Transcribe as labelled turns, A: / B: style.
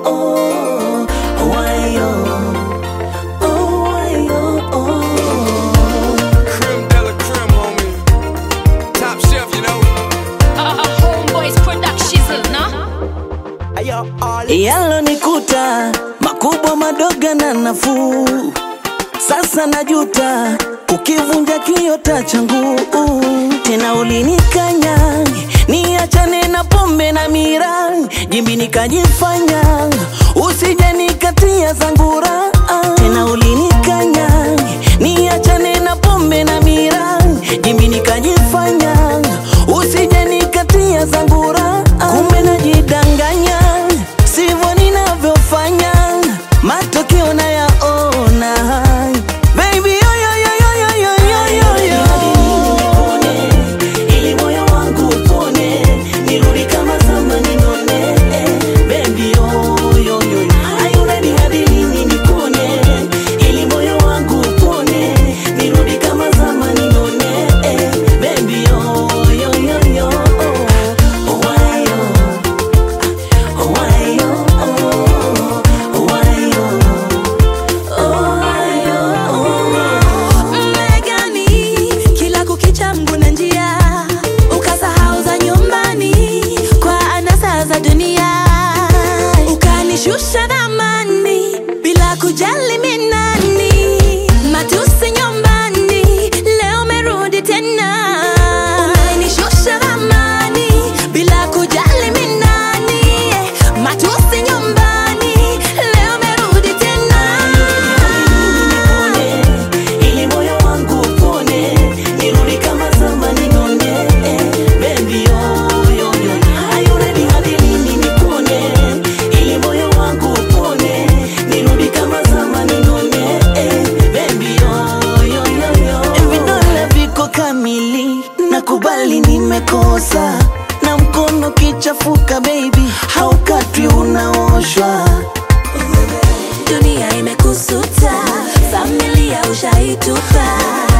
A: oh, why oh, oh, why oh, oh.
B: Creme de la creme, homie. Top shelf, you know.
C: Uh, homeboys production, no?
A: Yalonikuta makubwa madogo na nafuu, sasa najuta ukivunja kiota changu tena, ulinikanya niachane na pombe na mira, jimbi nikajifanya usije nikatia zangura tena, ulinikanya niachane na pombe na mira, jimbi nikajifanya usije nikatia zangura, kumbe najidanganya sivyo ninavyofanya, matokeo nayaona. Baby, yo, yo, yo, yo, yo, yo, yo, yo, yo. Ili moyo wangu upone, nirudi kama zamani none. Baby, yo, yo, yo, yo. Are you ready hadi lini nikone? Ili moyo wangu upone, nirudi kama zamani none. Baby, yo, yo, yo, yo. Oh, why, yo? Why, yo? Oh, why, yo? Oh, why, yo?
D: Mmegani kila kukicha mguna njia, ukasahau za nyumbani kwa anasa za dunia, ukanishusha dhamani bila kujali mimi nani, matusi nyumbani, leo umerudi tena, umenishusha dhamani bila kujali mimi nani, matusi nyumbani, leo umerudi tena.
A: Ili moyo wangu upone, nirudi kama zamani none. Baby, yo, yo, yo. Are you ready hadi lini nikone? Ili moyo wangu upone, nirudi kama zamani none. Baby, yo, yo, yo, yo. Vidole viko kamili, nakubali nimekosa na mkono kichafuka, baby, haukatwi unaoshwa
D: dunia imekusuta, familia ushaitupa,